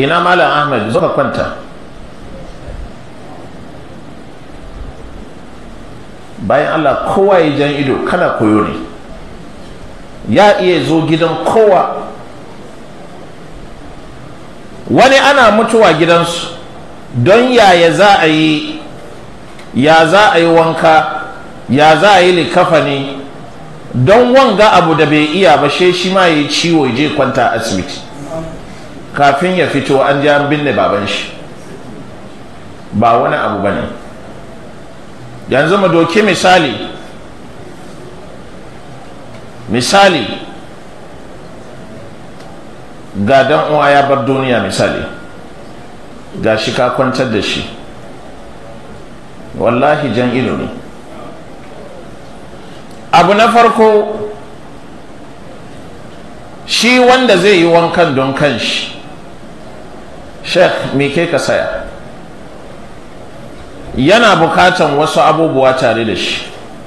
ina malam ahmed zo ka kwanta bayan allah kowa ya jan ido kana koyo ne ya iya zo gidan kowa wani ana mutuwa gidansu don yaya za a yi ya za a yi wanka ya za a yi likafani don wanga abu da bai iya ba she shi ma yi ciwo je kwanta asibiti kafin ya fito an ji an binne baban shi ba wani abu ba ne yanzu mu doki misali misali ga dan uwa ya bar duniya misali ga shi ka kwantar da shi wallahi jan ido ne abu na farko shi wanda zai yi wankan don kanshi sheikh me ke ka saya yana bukatan wasu abubuwa tare da shi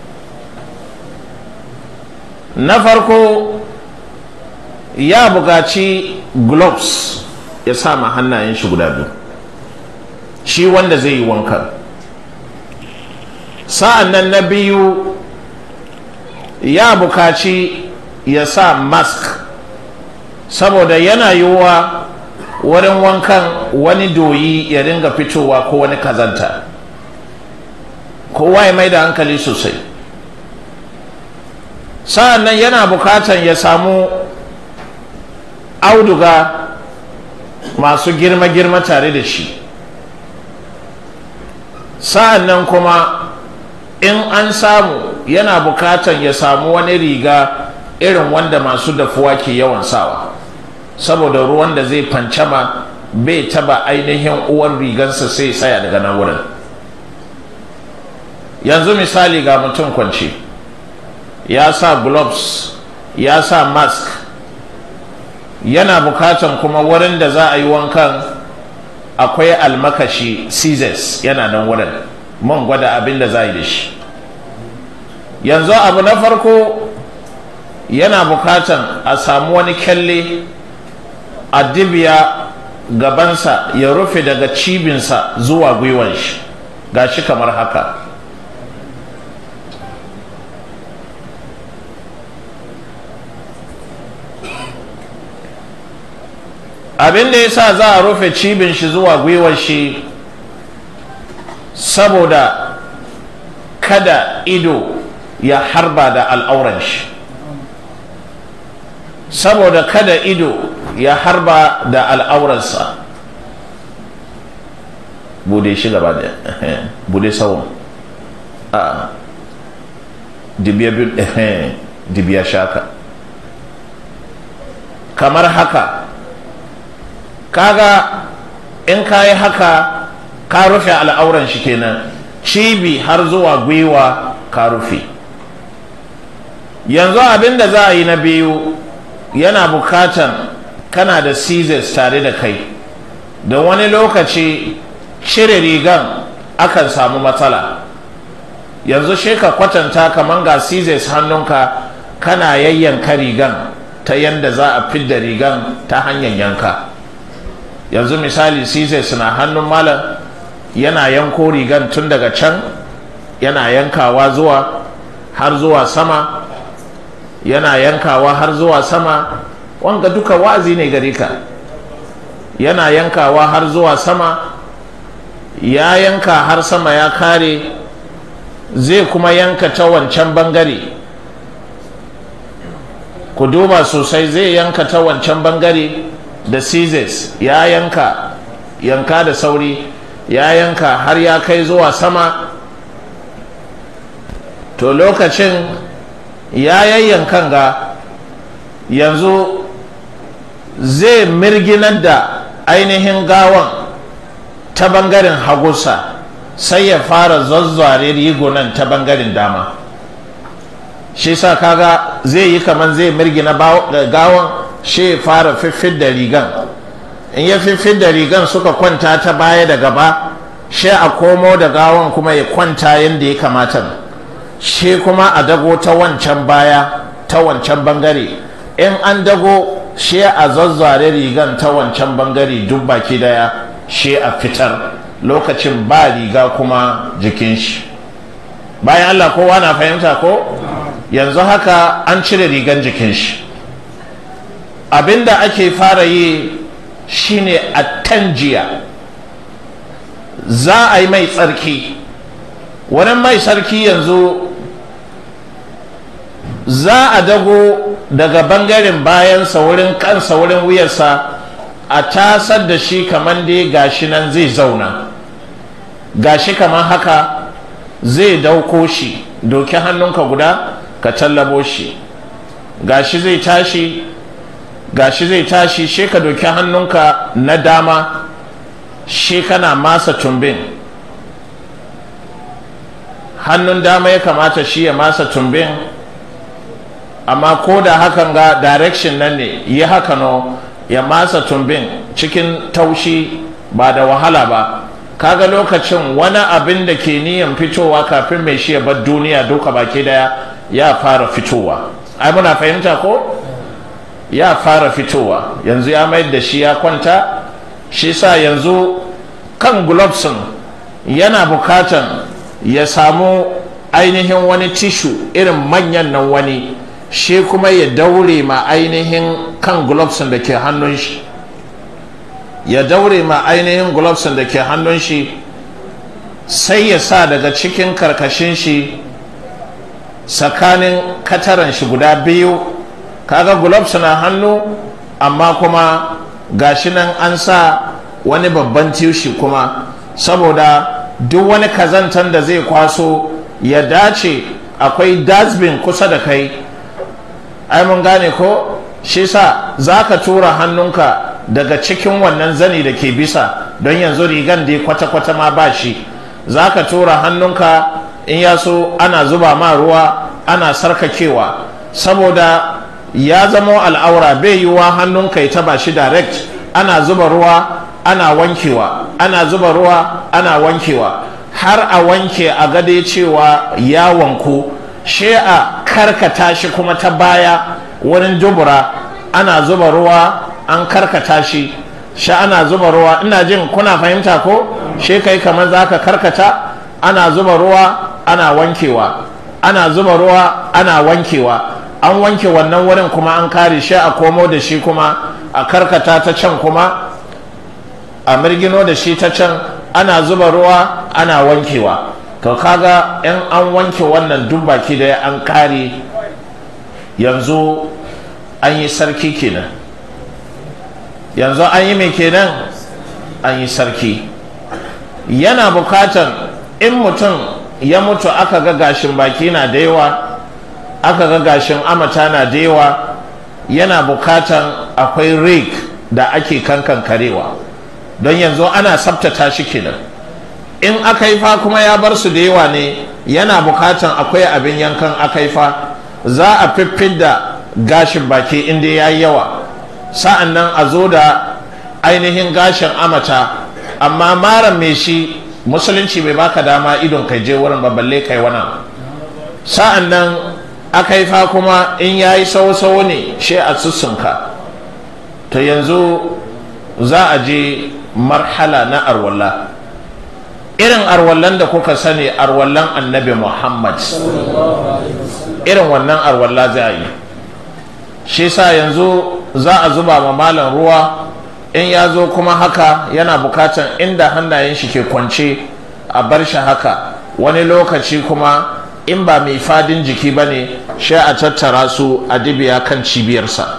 na farko ya bukaci gloves ya sa ma hannayen shi guda biyu shi wanda zai yi wankan sa'an nan na biyu ya bukaci ya sa mask saboda yana yiwuwa wurin wankan wani doyi ya ringa fitowa ko wani kazanta kowa ya mai da hankali sosai sa'an nan yana bukatan ya samu auduga masu girma-girma tare da shi sa'an nan kuma in an samu yana bukatan ya samu wani riga irin wanda masu dafuwa ke yawan sawa saboda ruwan da zai fancama bai taba ainihin uwar rigansa sai tsaya daga nan wurin yanzu misali ga mutum kwance ya sa gloves ya sa mask yana bukatan kuma wurin da za a yi wankan akwai almakashi scissors yana nan wurin mun gwada abin da za a yi da shi yanzu abu na farko yana bukatan a samu wani kyalle a dibiya gabansa ya rufe daga cibinsa zuwa gwiwan shi ga shi kamar haka abin da ya sa za a rufe cibin shi zuwa gwiwar shi saboda kada ido ya harba da al'auran shi saboda kada ido ya harba da al'auransa bude shi gaba da bude sawon a dibiya shaka kamar haka kaga in ka yi haka ka rufe al'auran shi kenan cibi har zuwa gwiwa ka rufe yanzu abin da za a yi na biyu yana bukatan kana da scissors tare da kai da wani lokaci cire rigan akan samu matsala yanzu shi ka kwatanta kamar ga scissors hannunka kana yayyanka rigan ta yanda za a fidda rigan ta hanyar yanka yanzu misali scissors na hannun malam yana yanko rigan tun daga can yana yankawa zuwa har zuwa sama yana yankawa har zuwa sama wanga duka wa'azi ne gare ka yana yankawa har zuwa sama ya yanka har sama ya kare zai kuma yanka ta wancan bangare ku duba sosai zai yanka ta wancan bangare da scissors ya yanka yanka da sauri ya yanka har ya kai zuwa sama to lokacin ya yayyankan ga yanzu zai mirginar da ainihin gawan ta bangaren hagusa sai ya fara zazzare rigunan ta bangaren dama shi sa kaga zai yi kamar zai mirgina gawan shi ya fara fiffid da rigan in ya fiffid da rigan suka kwanta ta baya da gaba shi a komo da gawan kuma ya kwanta yadda ya kamata shi kuma a dago ta wancan baya ta wancan bangare in an dago shi a zazzare rigan ta wancan bangare duk baki daya shi a fitar lokacin ba riga kuma jikin shi bayan allah kowa na fahimta ko yanzu haka an cire rigan jikin shi abinda ake fara yi shine a tanjiya za a yi mai tsarki wani mai sarki yanzu za a dago daga bangaren bayansa wurin kansa wurin wuyarsa a tasar da shi kamar dai gashi nan zai zauna gashi kamar haka zai dauko shi doki hannunka guda ka tallabo shi gashi zai tashi gashi zai tashi shi ka doki hannunka na dama shi kana masa tumbin hannun dama ya kamata shi ya masa tumbin amma ko da hakan ga direction nan ne yi haka no ya masa tumbin cikin taushi ba da wahala ba kaga lokacin wani abin da ke niyan fitowa kafin mai shi ya bar duniya duka baki daya ya fara fitowa ai muna fahimta ko ya fara fitowa yanzu ya mayar da shi ya kwanta shi sa yanzu kan globsin yana bukatan ya samu ainihin wani tishu irin manyan nan wani shi kuma ya daure ma ainihin kan globsin da ke hannun shi ya daure ma ainihin globsin da ke hannun shi sai ya sa daga cikin karkashin shi tsakanin kataran shi guda biyu kaga gloves na hannu amma kuma gashi nan an sa wani babban tishi kuma saboda duk wani kazantan da zai kwaso ya dace akwai dustbin kusa da kai ai mun gane ko shi sa za ka tura hannunka daga cikin wannan zani da ke bisa don yanzu rigan dai kwata-kwata ma ba shi za ka tura hannunka in ya so ana zuba ma ruwa ana sarkakewa saboda ya zama al'aura bai yiwuwa hannunka ya taba shi direct ana zuba ruwa ana wankewa ana zuba ruwa ana wankewa har a wanke a gade cewa ya wanku shi a karkata shi kuma ta baya wurin dubura ana zuba ruwa an karkata shi shi ana zuba ruwa ina jin kuna fahimta ko shi kai kamar za ka karkata ana zuba ruwa ana wankewa ana zuba ruwa ana wankewa an wanke wannan wurin kuma an kare shi a komo da shi kuma a karkata ta can kuma a mirgino da shi ta can ana zuba ruwa ana wankewa to kaga in an wanke wannan duk baki da an kare yanzu an yi sarki kenan yanzu an yi mai kenan an yi sarki yana bukatan in mutum ya mutu aka ga gashin baki na da yawa aka ga gashin amata na da yawa yana bukatan akwai rig da ake kankan karewa don yanzu ana sabtata shi kenan in akaifa kuma ya bar su da yawa ne yana bukatan akwai abin yankan akaifa za a fiffida gashin baki inda ya yi yawa sa'an nan a zo da ainihin gashin amata amma mara mai shi musulunci bai baka dama idon kai je wurin balle kai wana sa'an nan akaifa kuma in ya yi sau-sau ne shi a sussunka to yanzu za a je marhala na arwallah irin arwallan da kuka sani arwallan annabi muhammad irin wannan arwalla za a yi shi sa yanzu za a zuba ma malam ruwa in ya zo kuma haka yana bukatan inda hannayen shi ke kwance a bar shi haka wani lokaci kuma in ba mai fadin jiki ba ne shi a tattara su a dibiya kan cibiyarsa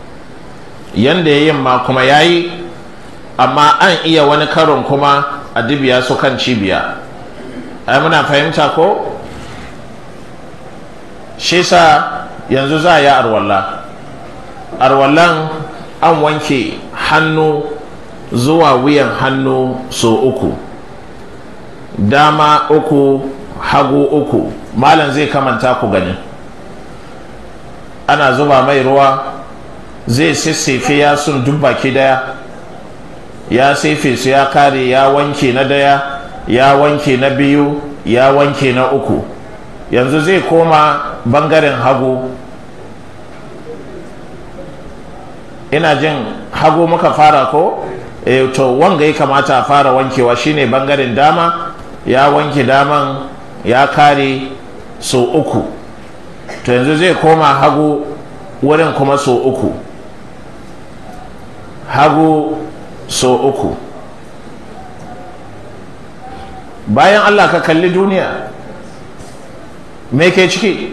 yanda ya yin ma kuma ya yi amma an iya wani karon kuma a dibiya su kan cibiya ai muna fahimta ko shi sa yanzu za a yi arwalla arwallan an wanke hannu zuwa wuyan hannu so uku dama uku hagu uku malam zai kamanta ku gani ana zuba mai ruwa zai sissefe ya sun duk baki daya ya sefe su ya kare ya wanke na daya ya wanke na biyu ya wanke na uku yanzu zai koma bangaren hagu ina jin hagu muka fara ko e, to wanga ya kamata a fara wankewa shine bangaren dama ya wanke daman ya kare so uku to yanzu zai koma hagu wurin kuma so uku hagu so uku bayan allah ka kalli duniya me ke ciki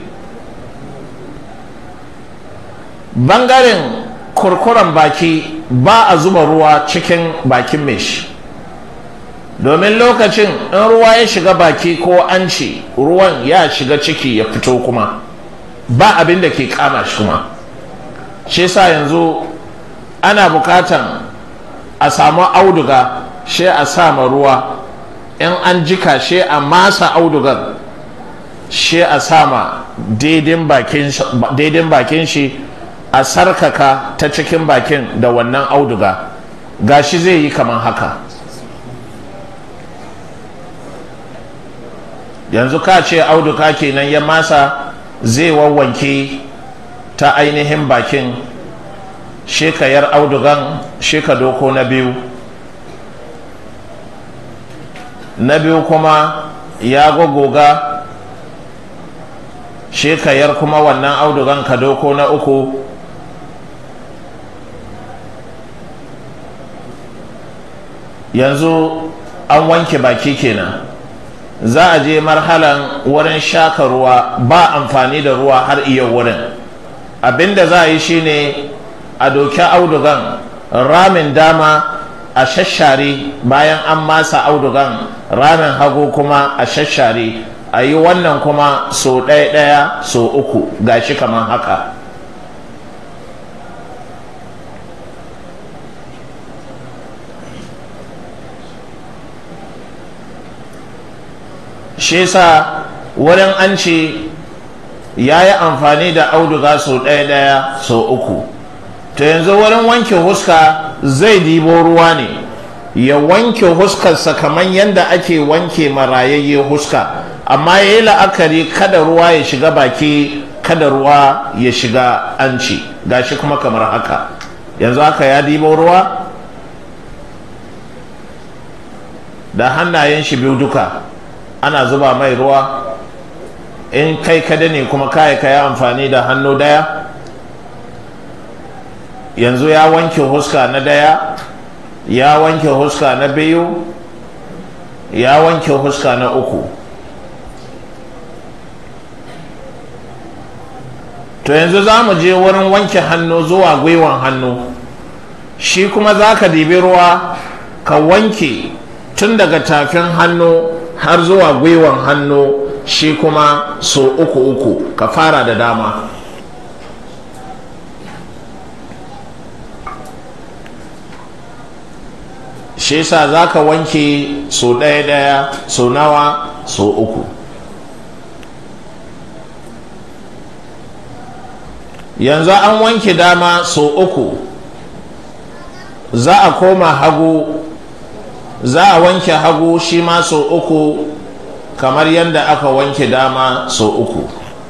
bangaren kurkuren baki ba a zuba ruwa cikin bakin mai shi domin lokacin in ruwa ya shiga baki ko an ce ruwan ya shiga ciki ya fito kuma ba abin da ke kama shi kuma shi sa yanzu ana bukatan a samu auduga shi a sama ruwa in an jika shi a masa audugar shi a sama daidin bakin shi a sarkaka ta cikin bakin da wannan auduga gashi zai yi kaman haka yanzu ka ce auduga kenan ya masa zai wawwanke ta ainihin bakin shekayar audugan sheka doko na biyu na biyu kuma ya gogoga shekayar kuma wannan audugan ka doko na uku yanzu an wanke baki kenan za a je marhalan wurin shaka ruwa ba amfani da ruwa har iya wurin abinda za a yi shine a doki audugan ramin dama a shashare bayan an masa audugan ramin hagu kuma a shashare a yi wannan kuma so ɗaya ɗaya so uku gashi kamar haka shi yasa wurin an ce ya yi amfani da auduga sau ɗaya ɗaya sau uku to yanzu wurin wanke huska zai dibo ruwa ne ya wanke huskarsa kamar yadda ake wanke marayayye huska amma ya yi la'akari kada ruwa ya shiga baki kada ruwa ya shiga anci gashi kuma kamar haka yanzu haka ya dibo ruwa da hannayen shi biyu duka ana zuba mai ruwa in kai kada ne kuma kai ka yi amfani da hannu daya yanzu ya wanke huska na daya ya wanke huska na biyu ya wanke huska na uku to yanzu za mu je wurin wanke hannu zuwa gwiwan hannu shi kuma za ka dibi ruwa ka wanke tun daga tafin hannu har zuwa gwiwan hannu shi kuma so uku uku ka fara da dama shi sa za ka wanke so ɗaya ɗaya so nawa so uku yanzu an wanke dama so uku za a koma hagu za a wanke hagu shi ma so uku kamar yadda aka wanke dama so uku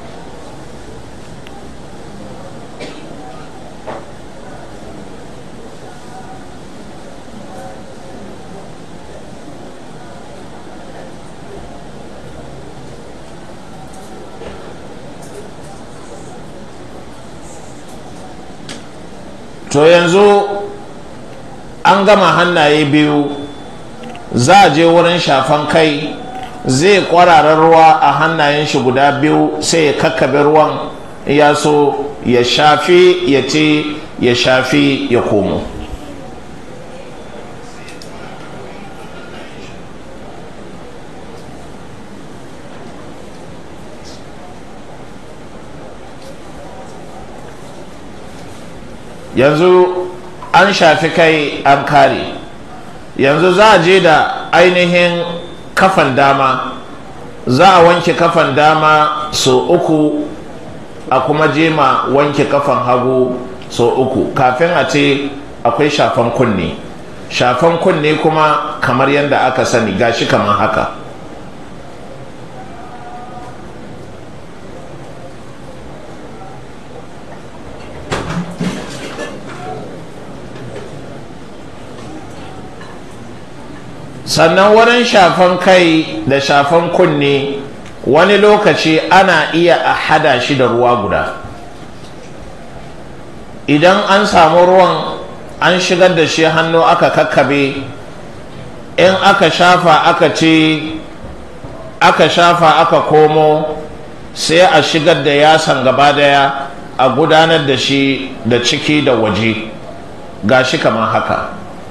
to yanzu an gama hannaye biyu za a je wurin shafan kai zai kwararar ruwa a hannayen shi guda biyu sai ya kakkabe ruwan ya so ya shafi ya ce ya shafi ya komo yanzu an shafi kai an kare yanzu za a je da ainihin kafan dama za a wanke kafan dama so uku a kuma jema wanke kafan hagu so uku kafin a ce akwai shafan kunne shafan kunne kuma kamar yadda aka sani gashi kamar haka sannan wurin shafan kai da shafan kunne wani lokaci ana iya a hada shi da ruwa guda idan an samu ruwan an shigar da shi hannu aka kakkabe in aka shafa aka ce aka shafa aka komo sai a shigar da yasan gaba daya a gudanar da shi da ciki da waje ga shi kamar haka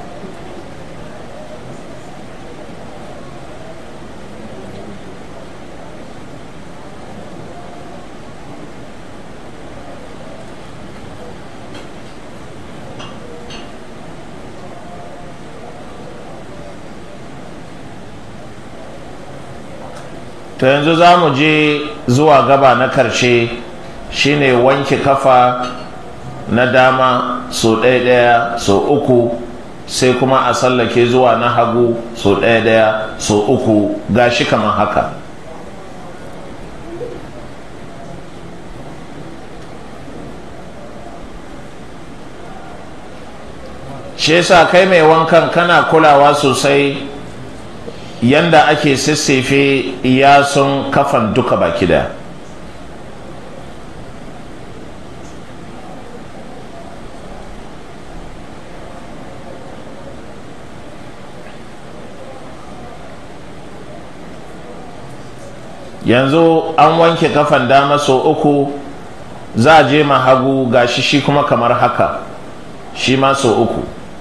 to yanzu za mu je zuwa gaba na karshe shine wanke kafa na dama so ɗaya ɗaya so uku sai kuma a sallake zuwa na hagu so ɗaya ɗaya so uku gashi kamar haka shi yasa kai mai wankan kana kulawa sosai yanda ake sassefe yasun kafan duka baki daya yanzu an wanke kafan dama so uku za a je ma hagu gashi shi kuma kamar haka shi ma so uku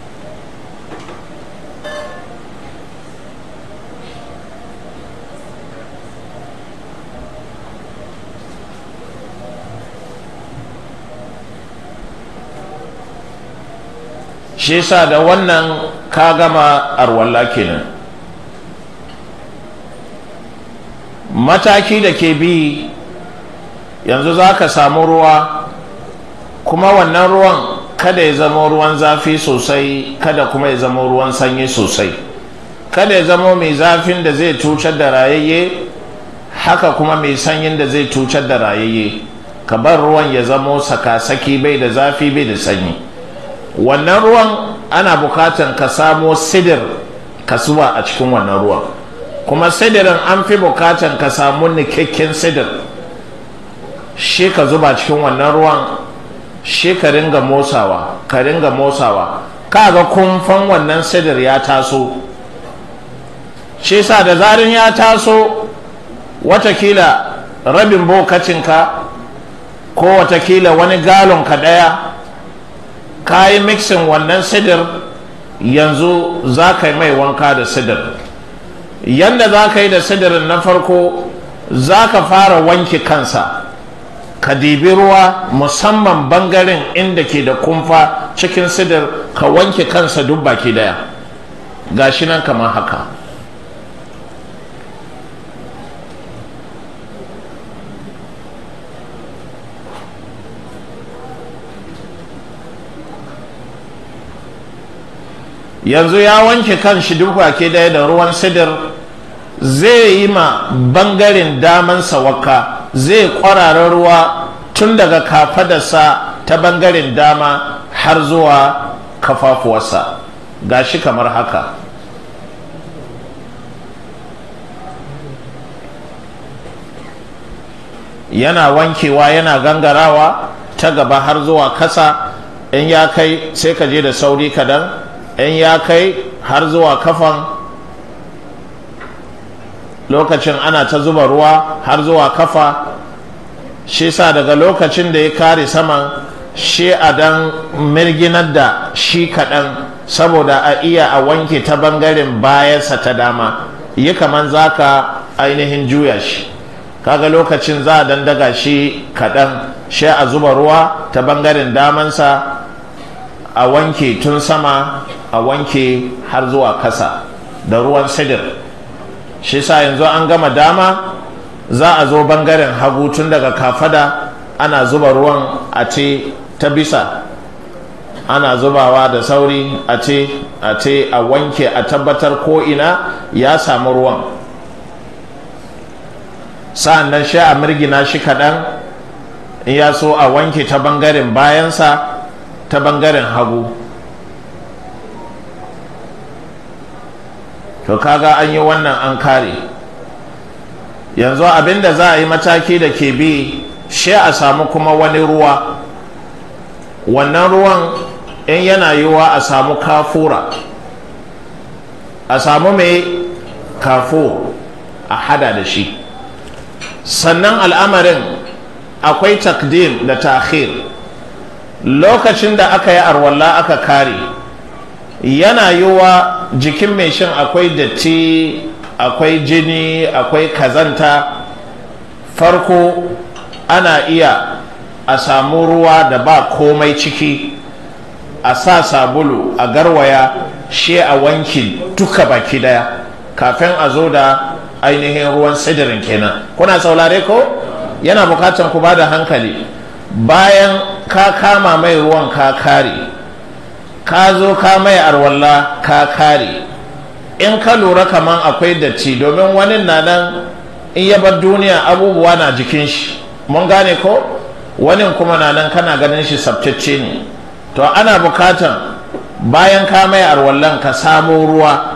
shi yasa da wannan ka gama arwalla kenan mataki da ke bi yanzu za ka samu ruwa kuma wannan ruwan kada ya zama ruwan zafi sosai kada kuma ya zama ruwan sanyi sosai kada ya zama mai zafin da zai cucar da rayayye haka kuma mai sanyin da zai cucar da rayayye ka bar ruwan ya zamo sakasaki bai da zafi bai da sanyi wannan ruwan ana bukatan ka samo sidir ka zuba a cikin wannan ruwan kuma sidirin an fi bukatan ka samu nikakken sidir shi ka zuba cikin wannan ruwan shi ka ringa motsawa ka ringa motsawa kaga kumfan wannan sidir ya taso shi sa da zarin ya taso watakila rabin bokacinka ko watakila wani galon ka daya ka yi mixin wannan sidir yanzu za ka yi mai wanka da sidir yanda za ka yi da sidirin na farko za ka fara wanke kansa ka dibi ruwa musamman bangaren inda ke da kumfa cikin sidir ka wanke kansa duk baki daya gashi nan kamar haka yanzu ya wanke kan shi duk baki daya da ruwan sidir zai yi ma bangaren damansa waka zai kwarara ruwa tun daga kafadarsa ta bangaren dama har zuwa kafafuwarsa gashi kamar haka yana wankewa yana gangarawa ta gaba har zuwa kasa in ya kai sai ka je da sauri kadan in ya kai har zuwa kafan lokacin ana ta zuba ruwa har zuwa kafa shi sa daga lokacin da ya kare saman shi a dan mirginar da shi kaɗan saboda a iya a wanke ta bangaren bayansa ta dama yi kaman za ka ainihin juya shi kaga lokacin za a dandaga shi kaɗan shi a zuba ruwa ta bangaren damansa a wanke tun sama a wanke har zuwa kasa da ruwan sidir shi sa yanzu an gama dama za a zo bangaren hagu tun daga kafada ana zuba ruwan a ce ta bisa ana zubawa da sauri a ce a ce a wanke a tabbatar ko ina ya samu ruwan sa'an nan shi a mirgina shi kaɗan in ya so a wanke ta bangaren bayansa ta bangaren hagu to kaga an yi wannan an kare yanzu abinda za a yi mataki da ke bi shi a samu kuma wani ruwa wannan ruwan in yana yiwuwa a samu kafura a samu mai kafo a hada da shi sannan al'amarin akwai takdim da takhir lokacin da aka yi arwalla aka kare yana yiwuwa jikin mai shin akwai datti akwai jini akwai kazanta farko ana iya a samu ruwa da ba komai ciki a sa sabulu a garwaya shi a wanki duka baki daya kafin a zo da ainihin ruwan sidirin kenan kuna saurare ko yana bukatan ku ba da hankali bayan ka kama mai ruwan ka kare ka zo ka mai arwalla ka kare in ka lura kaman akwai datti domin wani na nan in ya bar duniya abubuwa na jikin shi mun gane ko wani kuma na nan kana ganin shi sabtacce ne to ana bukatan bayan ka mai arwallan ka samo ruwa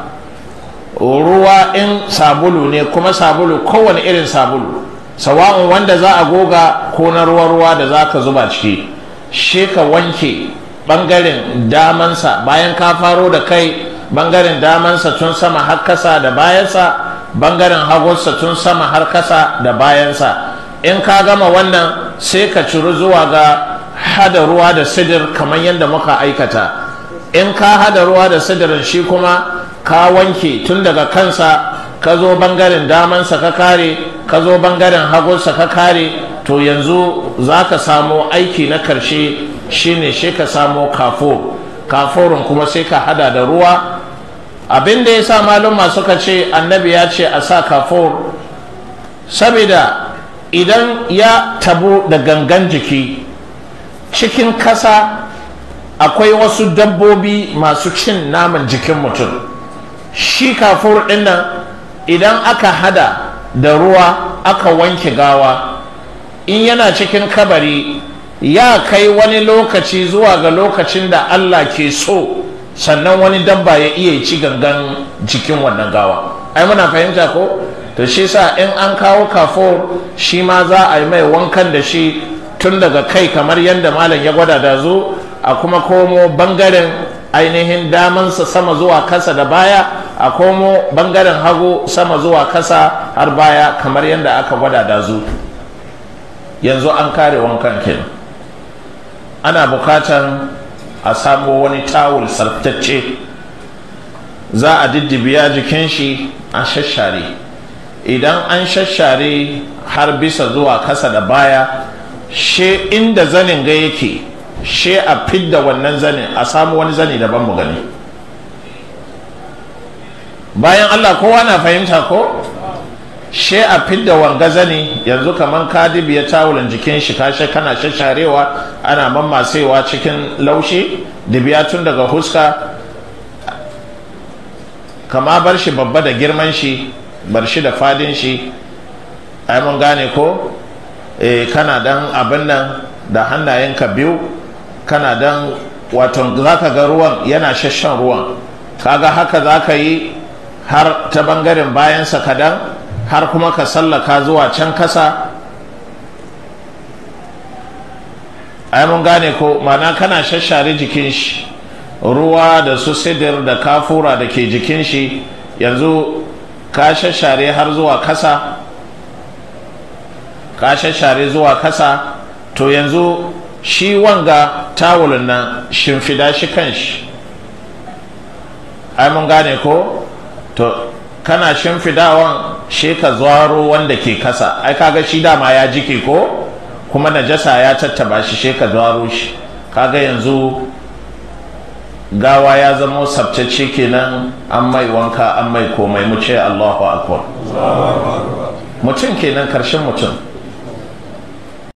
ruwa in sabulu ne kuma sabulu kowane irin sabulu sawa'un wanda za a goga ko na ruwa-ruwa da za ka zuba ciki shi ka wanke bangaren damansa bayan ka faro da kai bangaren damansa tun sama har kasa da bayansa bangaren hagunsa tun sama har kasa da bayansa in ka gama wannan sai ka ciri zuwa ga hada ruwa da sidir kamar yadda muka aikata in ka hada ruwa da sidirin shi kuma ka wanke tun daga kansa ka zo bangaren damansa ka kare ka zo bangaren hagunsa ka kare to yanzu za ka samo aiki na karshe shine shi ka samo kafur kafurin kuma sai ka hada da ruwa abin da ya sa maluma suka ce annabi ya ce a sa kafur saboda idan ya tabu da gangan jiki cikin kasa akwai wasu dabbobi masu cin naman jikin mutum shi kafur ɗin nan idan aka hada da ruwa aka wanke gawa in yana cikin kabari ya kai wani lokaci zuwa ga lokacin da Allah ke so sannan wani dabba ya iya ci gangan jikin wannan gawa ai muna fahimta ko to shi sa in an kawo kafur shi ma za a yi mai wankan da shi tun daga kai kamar yadda malam ya gwada da zo a kuma komo bangaren ainihin damansa sama zuwa kasa da baya a komo bangaren hagu sama zuwa kasa har baya kamar yadda aka gwada da zu yanzu an kare wankan kin ana bukatan a samo wani tawul sartacce za a diddibiya jikin shi a shashare idan an shashare har bisa zuwa kasa da baya she inda zanin ga yake she a fidda wannan zanin a samu wani zani daban mu gani bayan allah kowa na fahimta ko she a fidda wanga zani yanzu kaman kadibi ya tawulin jikin shi kashe kana shasharewa ana mammasewa cikin laushi dibiya tun daga huska kama bar shi babba da girman shi bar shi da fadin shi ai mun gane ko e, kana dan abin nan da hannayenka biyu kana dan wato zaka ga ruwan yana shashan ruwan kaga haka zaka yi har ta bangaren bayansa kadan har kuma ka sallaka zuwa can kasa ai mun gane ko mana kana shashare jikin shi ruwa da su sidir da kafura da ke jikin shi yanzu ka shashare har zuwa kasa ka shashare zuwa kasa to yanzu shi wanga tawulin nan shimfida shi kan shi ai mun gane ko to kana shimfidawan shi ka zaro wanda ke kasa ai kaga shi dama ya jike ko kuma najasa ya tattaba shi shi ka zaro shi kaga yanzu gawa ya zama sabtacce kenan an mai wanka an mai komai mu ce Allahu akbar mutum kenan karshen mutum